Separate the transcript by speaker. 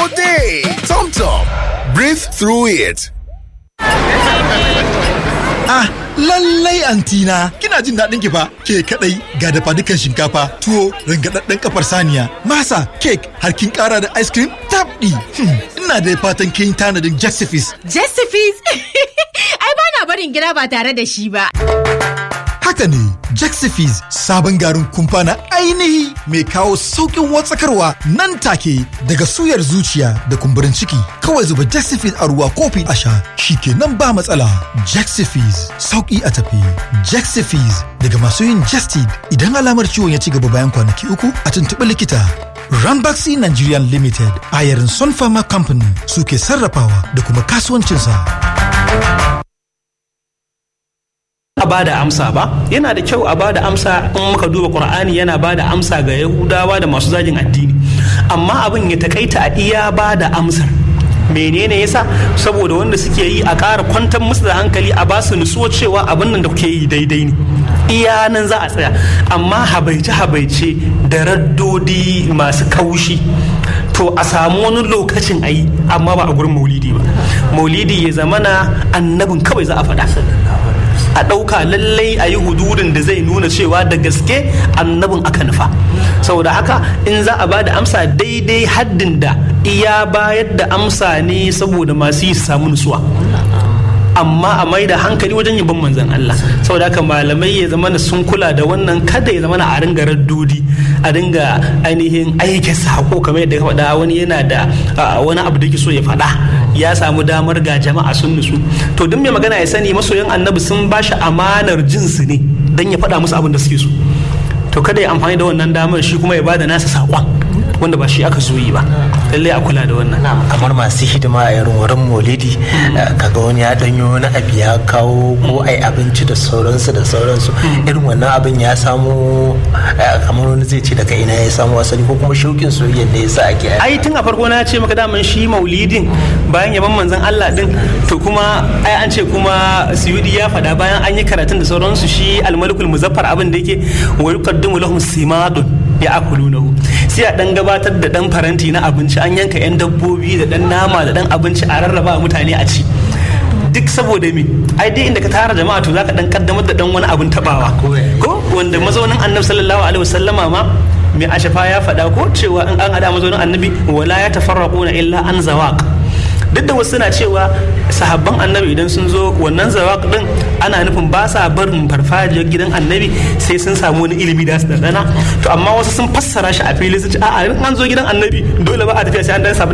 Speaker 1: all day. Tom Tom, breathe through it.
Speaker 2: Ah, lallai antina kina jin daɗin ki fa ke kadai ga dafa dukan shinkafa tuwo rangadadden kafar saniya masa cake har kin kara da ice cream tabdi hmm, ina da fatan kin tanadin Jessifis
Speaker 3: Jessifis ai ba na barin gida ba tare da shi ba
Speaker 2: haka ne Jexifis sabon garin kumfa na ainihi mai kawo sauƙin watsakarwa nan take daga suyar zuciya da kumburin ciki kawai zuba Jexifis a ruwa kofi a sha shi kenan ba matsala Jexifis sauƙi a tafi Jexifis daga masu yin Jestid idan alamar ciwon ya ci gaba bayan kwanaki uku a tuntuɓi likita Rambaxi Nigerian Limited a yarin Sun Pharma Company suke sarrafawa da kuma kasuwancinsa.
Speaker 4: a bada amsa ba yana da kyau a bada amsa in muka duba qur'ani yana bada amsa ga yahudawa da masu zagin addini amma abin ya takaita a iya bada amsar menene yasa saboda wanda suke yi a ƙara kwantar musu da hankali a ba su nutsuwa cewa abin nan da kuke yi daidai ne iya nan za a tsaya amma habaice habaice da raddodi masu kaushi to a samu wani lokacin a yi amma ba a gurin maulidi ba maulidi ya zamana annabin kawai za a faɗa a ɗauka lallai a yi hududin da zai nuna cewa da gaske annabin aka nufa saboda haka in za a ba da amsa daidai haddin da iya bayar da amsa ne saboda masu yi su samu nutsuwa amma a mai da hankali wajen yabon manzan Allah saboda haka malamai ya zama sun kula da wannan kada ya zama a ringa raddodi a dinga ainihin aike sako kamar yadda ka faɗa wani yana da wani abu da ke so ya faɗa ya samu damar ga jama'a sun nutsu to duk mai magana ya sani masoyan annabi sun ba shi amanar jinsi ne don ya faɗa musu abin da suke so to kada ya amfani da wannan damar shi kuma ya bada nasa saƙon wanda ba shi aka zo yi ba lallai a kula da wannan
Speaker 5: kamar masu hidima a irin wurin molidi kaga wani ya danyo wani abu ya kawo ko ai abinci da sauransu da sauransu irin wannan abin ya samu kamar wani zai ce daga ina ya samu asali ko kuma shaukin soyayya ne yasa ake
Speaker 4: ai tun a farko na ce maka daman shi maulidin bayan yaban manzon Allah din to kuma ai an ce kuma suyudi ya faɗa bayan an yi karatun da sauransu shi almalikul muzaffar abin da yake wa yuqaddimu lahum simadun ya akulunahu sai a dan gabatar da dan faranti na abinci an yanka yan dabbobi da dan nama da dan abinci a rarraba mutane a ci duk saboda me ai dai inda ka tara jama'a to zaka dan kaddamar da dan wani abin tabawa ko wanda mazaunin annabi sallallahu alaihi wasallama ma mai ashafa ya faɗa ko cewa in an hada mazaunin annabi wala ya tafarraquna illa an zawaq duk da wasu suna cewa sahabban annabi idan sun zo wannan zawaq din ana nufin ba sa barin farfajiyar gidan annabi sai sun samu wani ilimi da su dana to amma wasu sun fassara shi a fili su ce a'a in an zo gidan annabi dole ba a tafiya sai an dan samu